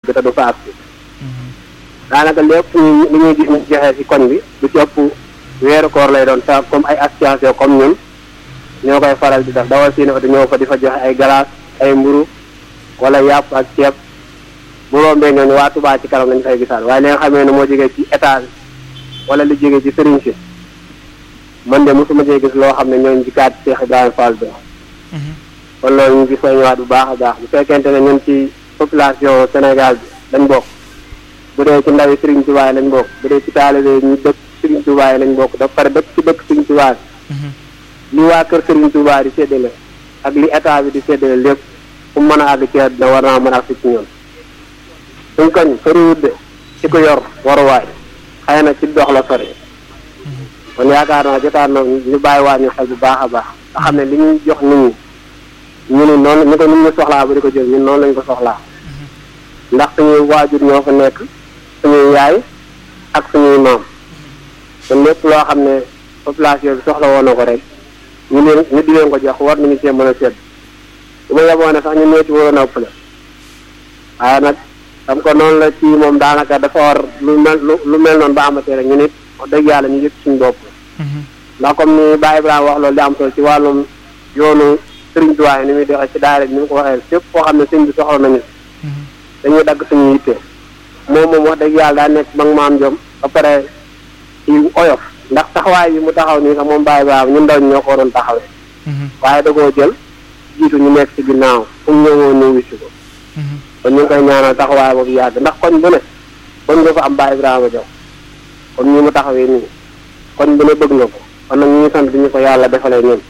dikk te du fa agsi daanaka lépp ñu li ñuy gis ñu joxe ci koñ bi du ci ëpp weeru koor lay doon sa comme ay association comme ñun ñoo koy faral di def dawal seen oto ñëw fa di fa joxe ay glace ay mburu wala yàpp ak ceeb bu rombee ñooñu waa Touba ci kanam lañu fay gisaat waaye li nga xamee ne moo jógee ci état bi wala li jógee ci sëriñ si man de mosuma cee gis loo xam ne ñooñu ci kaat Cheikh Ibrahima Fall bi kon loolu ñu ngi soññewaat bu baax a baax bu fekkente ne ñun ci population Sénégal bi lañ bokk bu dee ci ndawi Serigne Touba yi lañ bokk bu dee ci taalibe ñu dëkk Serigne Touba yi lañ bokk da pare dëkk ci dëkk Serigne Touba li waa kër Serigne Touba di séddale ak li état bi di séddale lépp fu mën a àgg ci àddina war naa mën a àgg ci ñun suñ koñ soriwut de ci ko yor waruwaay xëy na ci dox la sori kon yaakaar naa jotaan na ñu bàyyi waa ñu xel bu baax a baax nga xam ne li ñuy jox nit ñi ñu ni noonu ñu ko nit ñi soxlaa ba di ko jël ñun noonu lañu ko soxlaa ndax suñuy waajur ñoo fa nekk suñuy yaay ak suñuy maam kon lépp loo xam ne population bi soxla woon na ko rek ñu leen ñu di leen ko jox war nañu cee mën a sedd bu ma yeboo ne sax ñu ñoo ci waroon a ëppale waaye nag xam ko noonu la ci moom daanaka dafa war lu mel lu mel noonu ba amatee rek ñu nit wax dëgg yàlla ñu yëg suñu bopp ndax comme ni Baye Ibrahima wax loolu di am solo ci wàllum yoonu sëriñ Tuubaa ni muy doxee ci daara ni mu ko waxee fépp foo xam ne sëñ bi soxla nañu dañuy dagg suñu yitte moom moom wax dëgg yàlla daa nekk mag maam jom ba pare ci oyof ndax taxawaay bi mu taxaw nii sax moom Baye Ibrahima ñun ndaw ñi ñoo ko waroon taxawee waaye da koo jël jiitu ñu nekk ci ginnaaw fu mu ñëwoon ñu wisi ko kon ñu ngi koy ñaanal taxawaay boobu yàgg ndax koñ bu ne koñ nga fa am Baye Ibrahima Diaw kon ñi mu taxawee nii koñ bu ne bëgg na ko kon nag ñu ngi sant bi ñu ko yàlla defalee ñun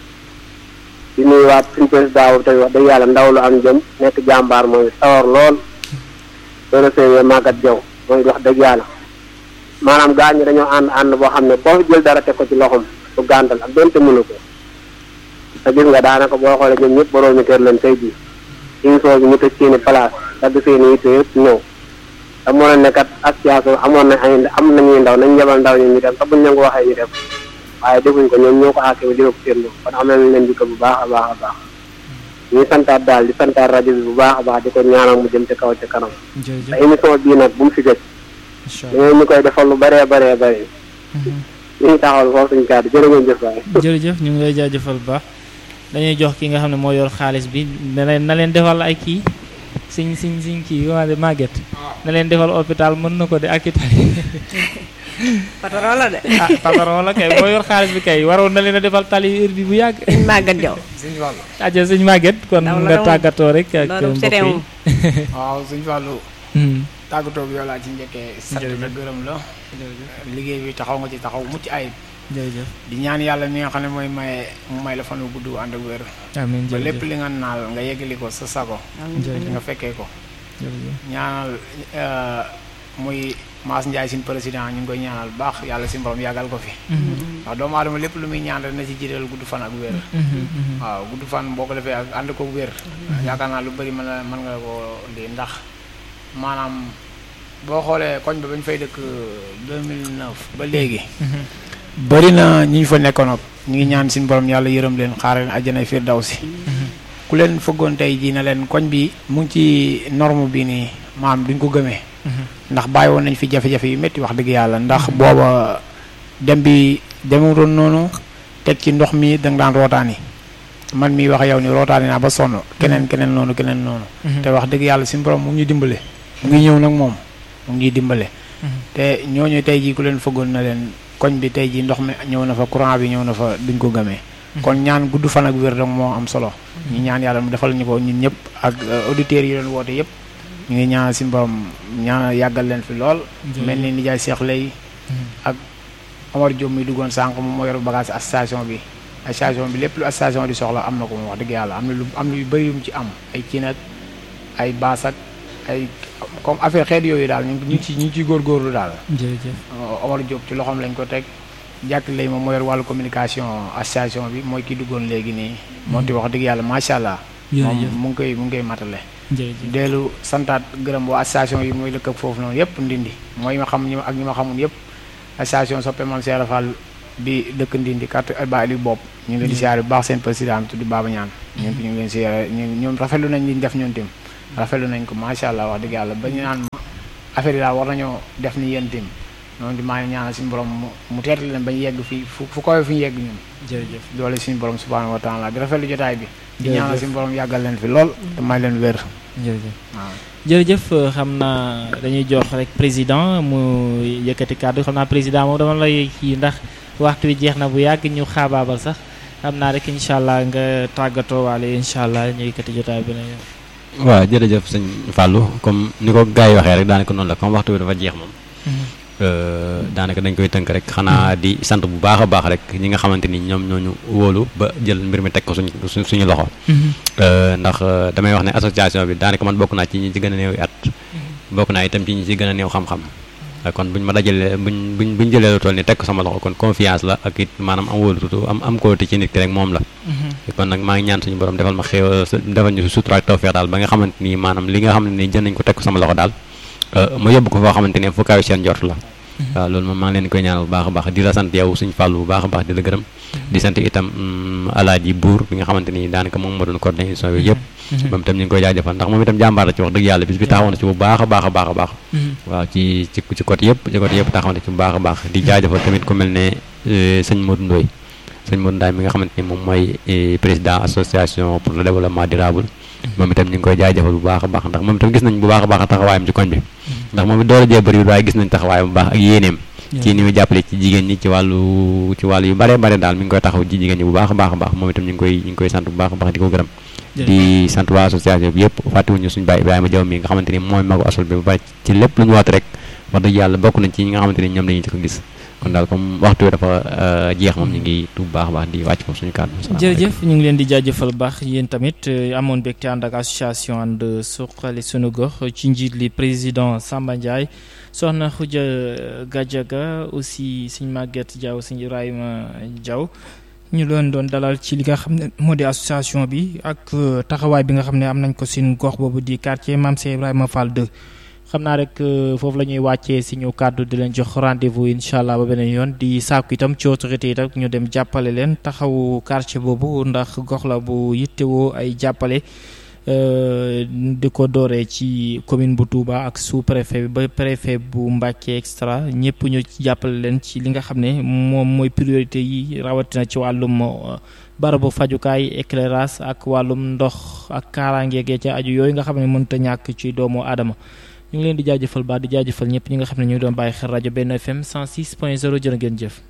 di nuyuwaat suñu président boobu tamit wax dëgg yàlla ndaw lu am jëm nekk jàmbaar moom it sawar lool doona séwee Maguette Diaw mooy wax dëgg yàlla maanaam gaañ ñi dañoo ànd ànd boo xam ne boo jël dara teg ko ci loxom bu gàntal ak donte mënu ko te gis nga daanaka boo xoolee ñoom ñëpp boroomi kër lañ tey jii émission bi ñu tëj seeni place dagg seeni yitte yëpp ñëw te moo ne kat association amoon na ay am nañuy ndaw nañ yebal ndaw ñi ñu dem te buñ leen ko waxee ñu dem waaye defuñ ko ñoom ñoo ko àkkee ba jëlee ko seen bopp kon am nañ leen jikko bu baax a baax a baax ñuy santaat daal di santaat rajo bi bu baax a baax di ko ñaanal mu jëm ci kaw ci kanam te émission bii nag bu mu fi gëj dañoo ñu koy defal lu bëree bëree bëri ñu ngi taxawal foofu suñu kàddu jërë ngeen jëf waay jërëjëf ñu ngi lay jaajëfal bu baax dañuy jox ki nga xam ne moo yor xaalis bi na leen na leen defal ay kii siñ siñ siñ kii waa de màgget na leen defal hôpital mën na ko de ak itali patron la de. ah patron la kay moo yor xaalis bi kay waroon na leen a defal tali heure bi bu yàgg. suñ màggat jaw. suñ Fallou. aja suñ màgget kon Ndaw la nga doon- tàggatoo rek ak loolu mbokk c'était yi. moom. waaw suñ Fallou Hmm, tàggatoo bi yow laa ci njëkkee sant la Jërëjëf. gërëm la liggéey bi taxaw nga ci taxaw mucc ayib jërëjëf di ñaan yàlla mi nga xam ne mooy maye mu may la fan wu gudd ànd ak wér amiin ba lépp jërëjëf li nga naal nga yeggali ko sa sago jërëjëf nga fekkee ko jërëjëf ñaanal euh, muy Mass Ndiaye suñ président ñu ngi koy ñaanal bu baax yàlla si borom yàggal ko fi Mhm, ndax doomu aadama lépp lu muy ñaan rek na ci jiital gudd fan ak wér mhm, mhm. waaw gudd fan boo ko defee ak ànd ko wér yaakaar naa lu bëri mën na mën nga ko lii ndax maanaam boo xoolee koñ ba bañ fay dëkk 2009 ba léegi bëri na ñi ñu fa nekkoon ak ñu ngi ñaan suñu borom yàlla yërëm leen xaaral leen àjjana firdawsi ku leen fëggoon tey jii na leen koñ bi mu ngi ci norme bi nii maam duñ ko gëmee ndax bàyyi woon nañ fi jafe-jafe yu métti wax dëgg yàlla ndax booba dem bi demutoon noonu teg ci ndox mi da nga daan rootaani man mii wax yow ni rootaani naa ba sonn keneen keneen noonu keneen noonu te wax dëgg yàlla suñu borom mu ngi ñuy dimbale mu ngi ñëw nag moom mu ngi ñuy dimbale te ñooñu tey jii ku leen fëggoon na leen koñ bi tey jii ndox mi ñëw na fa courant bi ñëw na fa duñ ko gëmee kon ñaan gudd fan ak wér rek moo am solo ñu ñaan yàlla mu defal ñu ko ñun ñëpp ak euh, auditeurs yi doon woote yëpp ñu ngi ñaan si borom ñaan yàggal leen fi lool mel ni nijaay Cheikh lay ak Omar Diop mi duggoon sànq moom moo yor bagage association bi association bi lépp lu association di soxla am na ko moom wax dëgg yàlla am na lu am na yu bëri yu mu ci am ay kii nag ay baas ak ay comme affaire xeet yooyu daal ñu ngi ñu ngi ci ñu ngi ciy góorgóorlu daal jërëjëf Omar Diop ci loxoom lañ ko teg jàkk lay moom moo yor wàllu communication association bi mooy ki duggoon léegi nii moom ti wax dëgg yàlla macha allah moom jërëjëf mu ngi koy mu ngi koy matale jërëjëf deelu santaat gërëm waa association yi mooy lëkk ak foofu noonu yëpp ndindi mooy ma xam ñi ma ak ñi ma xamul yëpp association soppe Mame Cheikh Fall bi dëkk ndindi carte ba ali bopp ñu ngi leen di siyaare bu baax seen président bi tudd Baba Ñaan ñun ñu ngi leen siyaare ñun ñoom rafetlu nañ li ñu def ñun tim rafetlu nañ ko macha allah wax dëgg yàlla ba ñu naan ma affaire yi daal war nañoo def ni yéen tamit noonu di maa ngi ñaanal suñu borom mu mu teet leen ba ñu yegg fii fu fu koy fu ñu yegg ñun jërëjëf doole suñu borom subhanahu wa taala di rafetlu jotaay bi di Jërëjëf. ñaanal suñu borom yàggal leen fi lool te may leen wér jërëjëf waaw jërëjëf xam naa dañuy jox rek président mu yëkkati kàddu xam naa président moom dama lay kii ndax waxtu wi jeex na bu yàgg ñu xaabaabal sax xam naa rek incha allah nga tàggatoo waale incha allah ñu yëkkati jotaay bi ne waaw jërëjëf sëñ Fallou comme ni ko gars yi waxee rek daanaka noonu la comme waxtu bi dafa jeex moom euh, daanaka dañ koy tënk rek xanaa di sant bu baax a baax rek ñi nga xamante ni ñoom ñooñu wóolu ba jël mbir mi teg ko suñ suñ suñu loxo Euh, ndax euh, damay wax ne association bi daanaka man bokk naa ci ñi ci gën a néew at bokk naa itam ci ñi ci gën a néew xam-xam Euh, kon buñ ma dajalee buñ buñ buñ jëlee lu toll ni teg ko sama loxo kon confiance la ak it maanaam am wóolutu am am kóolute ci nit ki rek moom la kon nag maa ngi ñaan suñu borom defal ma xew defal ñu sutura ak tawfeex daal ba nga xamante ni maanaam li nga xam ne ni jën nañ ko teg ko sama loxo daal euh, ma yóbbu ko foo xamante ne fu kaw seen njort la waaw loolu moom maa ngi leen koy ñaanal bu baax a baax di la sant yow suñu fàllu bu baax a baax di la gërëm di sant itam mm, alaaji buur bi nga xamante ni daanaka moom moo doon coordonné émission bi yëpp moom itam ñu ngi koy jaajëfal ndax moom itam jàmbaar la ci wax dëgg yàlla bis bi taxawoon na ci bu baax a baax a baax a baax waaw ci ci ci côté yëpp ci côté yëpp taxaw na ci bu baax a baax di jaajëfal tamit ku mel ne euh, sëñ Modou Ndoye sëñ Modou Ndoye mi nga xamante ni moom mooy eh, président association pour le développement durable moom itam ñu ngi koy jaajëfal bu baax a baax ndax moom itam gis nañ bu baax a baax taxawaayam ci koñ bi ndax moom it doole jee bëriwul waaye gis nañ taxawaayam bu baax ak yéeneem ci ni muy jàppale ci jigéen ñi ci wàllu ci wàllu yu bare bare daal mi ngi koy taxaw ci jigéen ñi bu baax a baax a baax moom itam ñu ngi koy ñu ngi koy sant bu baax a baax di ko gërëm di sant waa association bi yëpp fàttewuñu suñu baay Ibrahima Diaw mi nga xamante ni mooy magu asol bi ba pare ci lépp lu ñu woote rek wax dëgg yàlla bokk nañ ci ñi nga xamante ni ñoom lañuy ci ko gis kon daal comme waxtu wi dafa euh, jeex moom ñu ngi tuub baax a baax di wàcc foofu suñu kàddu jërëjëf ñu ngi leen di jaajëfal baax yéen tamit euh, amoon mbégte ànd ak association ànd suqali sunu gox ci njiit li président Samba Ndiaye soxna Khoudia Gadiaga aussi sëñ Maguette Diaw sëñ Ibrahima Diaw ñu leen doon dalal ci li nga xam ne moo di association bi ak euh, taxawaay bi nga xam ne am nañ ko seen gox boobu di quartier Mame Cheikh Ibrahima Fall 2 xam naa rek euh, foofu la ñuy wàccee suñu kàddu di leen jox rendez-vous incha allah ba beneen yoon di sàkku itam ci autorité yi rek ñu dem jàppale leen taxawu quartier boobu ndax gox la bu yittewoo ay jàppale euh, di ko dooree ci commune bu Touba ak sous préfet bi ba préfet bu Mbacké extra ñëpp ñu ci jàppale leen ci li nga xam ne moom mooy priorité yi rawatina ci wàllum euh, barabu fajukaay éclairage ak wàllum ndox ak kaaraange gee ca aju yooyu nga xam ne mënut a ñàkk ci doomu aadama ñu ngi leen di jaajëfal baax di jaajëfal ñëpp ñi nga xam ne ñu ngi doon bàyyi xel rajo benn FM 106 point 0 jërë ngeen jëf.